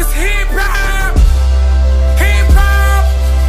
It's hip hop. Hip hop.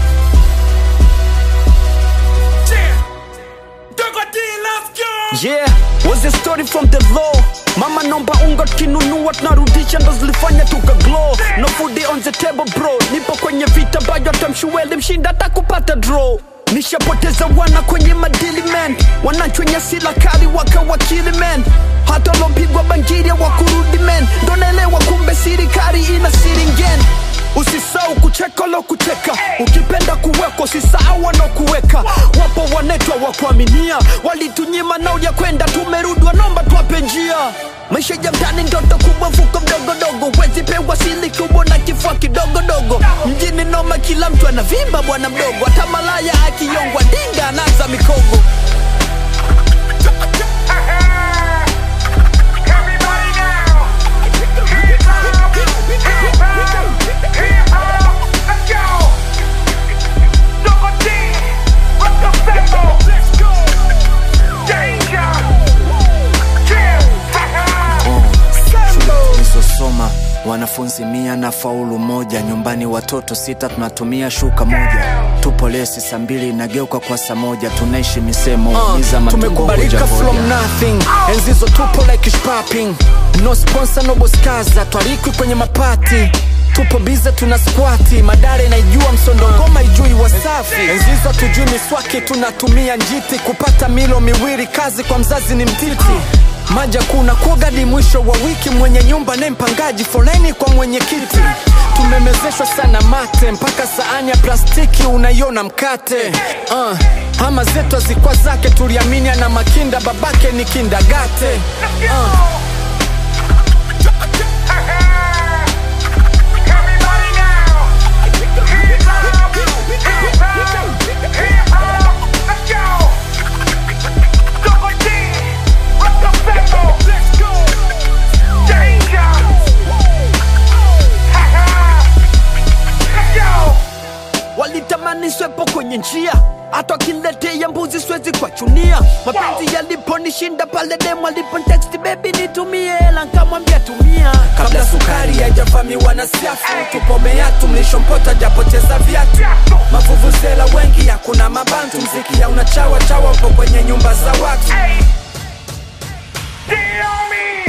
Yeah. Dogo D, let's go. Yeah, was a story from the law mama nomba unga kinunua tunarudisha ndo zilifanya tuka glow no food on the table bro nipo kwenye vita ambayo atamshueli mshinda hata kupata draw nishapoteza wana kwenye madili man wanachwenye sila kali wakawakili man hata lopigwa bangiria wa kurudi man ndo naelewa kumbe sirikari ina siringen usisau kucheka lo kucheka ukipenda kuwekwa usisahau wanaokuweka wapo wanetwa wa kuaminia walitunyima nao ya kwenda tumerudi wanomba twape njia maisha ya mtani ndoto kubwa mfuko mdogodogo wezi pewa sili kubwa na kifua kidogodogo mjini noma kila mtu anavimba bwana mdogo hata malaya akiyongwa dinga anaza mikogo Everybody now. Hip hop. Hip hop. Hip hop. Let's go. Dogo D. Let's go Sembo. Let's go. Danger. Yeah. Ha ha. nilizosoma wanafunzi mia na faulu moja nyumbani watoto sita tunatumia shuka moja tupo lesi saa mbili inageuka kwa saa moja tunaishi misemo Uh, ni za matumbo tumekubalika hoja from hoja. nothing enzizo tupo like shopping no sponsor no boskaza twarikwi kwenye mapati tupo bize tuna squati madare naijua msondo ngoma ijui wasafi enzizo tujui miswaki tunatumia njiti kupata milo miwili kazi kwa mzazi ni mtiti maja kuna kuogadi mwisho wa wiki mwenye nyumba ne mpangaji foleni kwa mwenyekiti tumemezeshwa sana mate mpaka saani ya plastiki unaiona mkate uh, ama zetu azikwa zake tuliamini ana makinda babake ni kindagate uh, Everybody now. Hip hop. Hip hop. Hip hop. Let's go. Dogo D. Let's go Sembo. Let's go. Danger. Ha ha. Let's go. walitamani swepo kwenye njia hata wakiletea mbuzi swezi kwachunia mapenzi yaliponishinda pale demu aliponteksti bebi nitumie hela nkamwambia tumia kabla sukari haijavamiwa na siafu tupomea tumlishompota japoteza viatu mavuvuzela wengi hakuna mabantu mziki ya unachawa chawa upo kwenye nyumba za watu Hey. D on me.